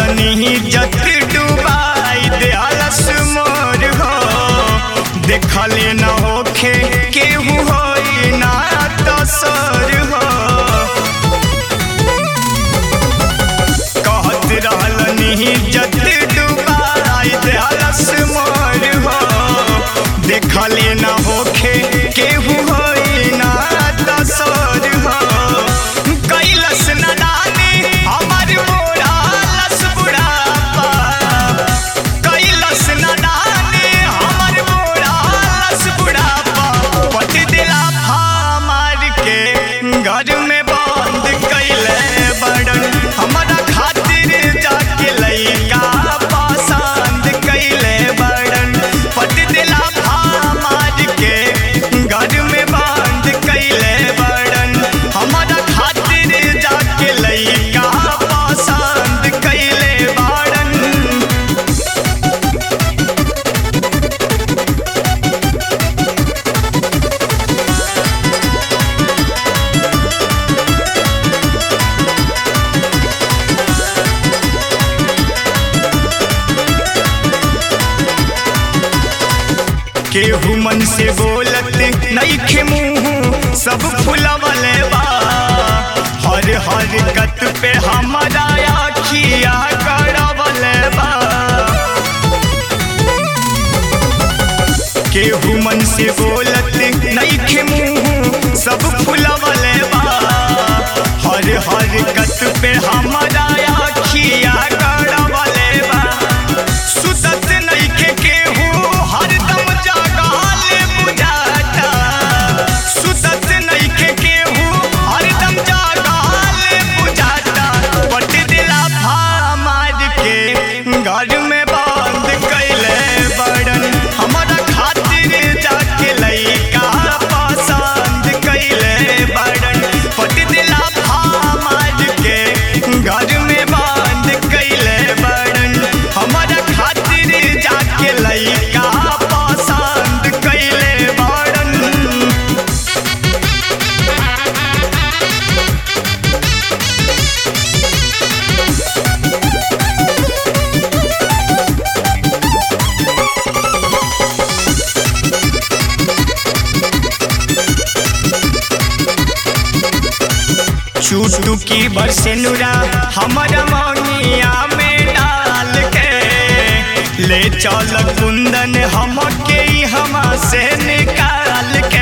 रहलनी जत डुबाई देहलस मोर हो देखले न होखे केहू होई ना तसर हो कहत रहलनी जत डुबाई देहलस मोर हो देखले न होखे केहू होई ना तसर हो कैलस न डाली हमर मोरा लस बुढ़ापा कैलस न डाली हमर मोरा लस बुढ़ापा पट दिला फामार के घर में बंद कैले बड़न हमारा खातिर जाके लइका पसंद कैले बड़न पट दिला फामार के घर में बंद कैले बड़न हमारा खातिर जाके लइका पसंद कैले बड़न केहू मन से बोलत नईखे मुंह सब फुलवले बा हर हर कत पे हमारा आखिया गड़वले बा केहू मन से बोलत नईखे मुंह सब फुलवले बा हर हर कत पे हमारा आखिया गड़वले बा सुतत नईखे केहू हरदम जागाले बुझाता सुतत नईखे केहू हरदम जागाले बुझाता पट दिला फामार के घर में बंद कैले बड़न हमारा खातिर जाके लइका पसंद कैले बड़न पट दिला फामार के घर में बंद कैले बड़न हमारा खातिर जाके लइका पसंद कैले बड़न चूटू की बरसेनुरा हमारा मौनिया में डाल के ले चल कुंदन हमके हमा से निकाल के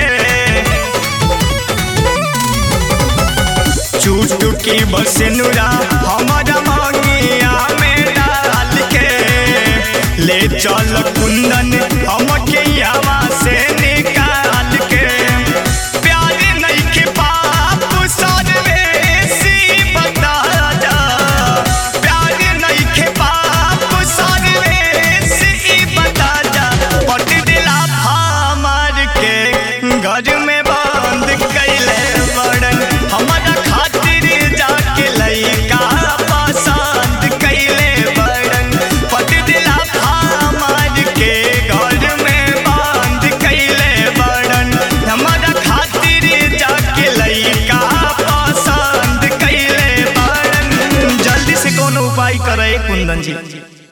चूटू की बरसेनुरा हमारा मौनिया में डाल के ले चल कुंदन हमके हमा से निकाल के प्यार नइखे पाप सर्वेसी बता जा प्यार नइखे पाप सर्वेसी बता जा पट दिला फामार के घर में बंद कैले बड़न हमारा खातिर जाके लइका पसंद कैले बड़न पट दिला फामार के घर में बंद कैले बड़न हमारा खातिर जाके लइका पसंद कैले बड़न जल्दी से कोनो उपाय करे कुंदन जी